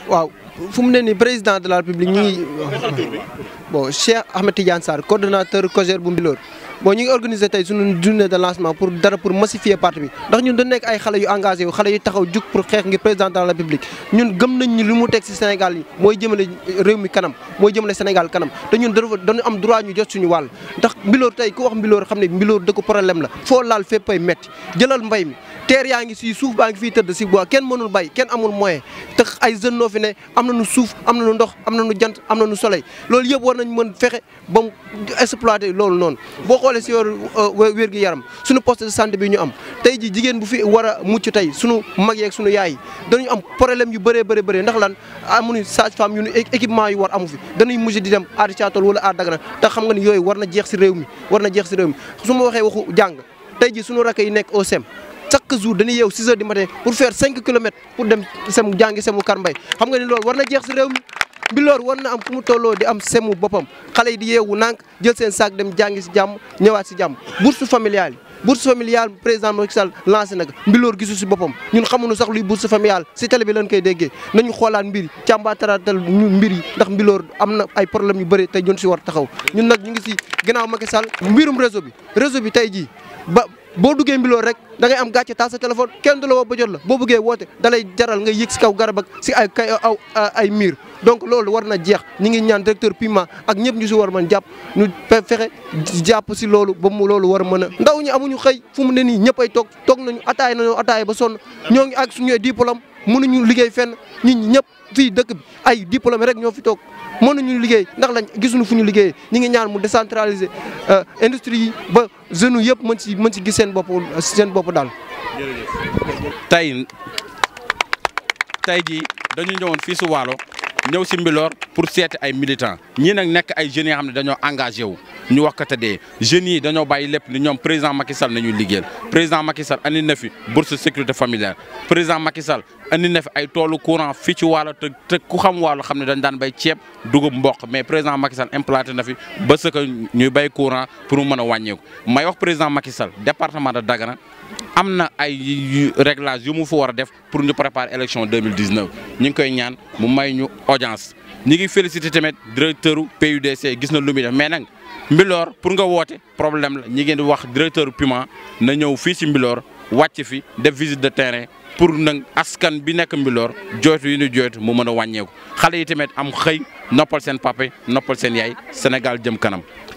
waaw fu mu ne nii président de la république ñu ngi bon Cheikh Ahmed Tidiane Sarr coordonnateur COJER bu Mbilor bon ñu ngi organiser tey suñu journée de lancement pour dara pour massifier parti bi ndax ñun dañ nekk ay xale yu engagé yu xale yu taxaw jug pour xeex ngir président de la république ñun gëm nañ ni li mu teg ci Sénégal yi mooy jëmale réew mi kanam mooy jëmale Sénégal kanam te ñun dañu am droit ñu jot suñu wàll ndax Mbilor tey ku wax Mbilor xam ne Mbilor dëkk problème la foo laal fépp ay métti jëlal mbay mi teer yaa ngi si suuf baa ngi fii tëdd si bois kenn mënul bay kenn amul moyen te ay jeunes noo fi ne am nañu suuf am nañu ndox am nañu jant am nañu soleil loolu yëpp war nañ mën fexe ba mu exploiter loolu noonu boo xoolee si yor wér gi yaram suñu poste de santé bi ñu am tey ji jigéen bu fi war a mucc tey suñu mag yeeg suñu yaay yi dañu am problème yu bëree bëri bëri ndax lan amuñu sage-femme yu équipement yu war amu fi dañuy mujj di dem aar Thiatol wala aar Dagana te xam nga ni yooyu war na jeex si réew mi war na jeex si réew mi su ma waxee waxu jàng tey ji suñu rakk yi nekk au SEM chaque jour dañuy yeew 6 heures du matin pour faire 5 kilomètres pour dem sem jàngi semu Kar Mbay xam nga ni loolu war na jeex si réew mi Mbilor war na am fu mu tolloo di am semu boppam xale yi di yeewu nànk jël seen sac dem jàngi si jàmm ñëwaat si jàmm bourse familiale yi bourse familiale président Macky Sall lancé na ko Mbilor gisu si boppam ñun xamuñu sax luy bourse familiale si télé bi lañ koy déggee nañu xoolaat mbir yi càmbaataratal ñu mbir yi ndax Mbilor am na ay problème yu bëri tey ñun si war taxaw ñun nag ñu ngi si ginnaaw Macky Sall mbirum réseau bi réseau bi tey jii ba boo duggee Mbilor rek da ngay am gàcce taal sa téléphone kenn du la woo ba jot la boo bëggee woote da lay jaral nga yëg si kaw garab ak si ay kay aw ay miir donc loolu war na jeex ñi ngi ñaan directeur Pima ak ñëpp ñu si war mën jàpp ñu fexe jàpp si loolu ba mu loolu war a mën a ndaw ñi amuñu xëy fu mu ne nii ñëpp ay toog toog nañu ataay nañu ataay ba sonn ñoo ngi ak suñu diplôme mënuñu liggéey fenn nit ñi ñëpp fii dëkk bi ay diplôme rek ñoo fi toog mënuñu liggéey ndax lañ gisuñu fu ñu liggéeyee ñi ngi ñaan mu décentraliser industrie yi ba jeunes yëpp mën si mën si gis seen bopp seen bopp daal. tey tey jii dañu ñëwoon fii si Waalo ñëw si Mbilor pour seeti ay militants ñii nag nekk ay jeunes yoo xam ne dañoo engagé wu ñu wax ko te dee jeunes yi dañoo bàyyi lépp ni ñoom président Macky Sall nañuy liggéeyal président Macky Sall andi na fi bourse sécurité familiale président Macky Sall andi na fi ay toolu courant fii ci Waalo te te ku xam Waalo xam ne dañ daan bay ceeb dugub mboq mais président Macky Sall implanté na fi ba ce que ñuy bay courant pour mu mën a wàññeeku may wax président Macky Sall département de Dagana am na ay réglage yu mu fa war a def pour ñu préparer élection 2019 ñu ngi koy ñaan mu may ñu audience ñi ngi félicité tamit directeur PUDC gis na lu muy def mais nag Mbilor pour nga woote problème la ñi ngeen di wax directeur Puma na ñëw fii ci Mbilor wàcc fi def visite de terrain pour nag askan bi nekk Mbilor jooytu yi ñu jooytu mu mën a wàññeeku xale yi tamit am xëy noppal seen papa noppal seen yaay Sénégal jëm kanam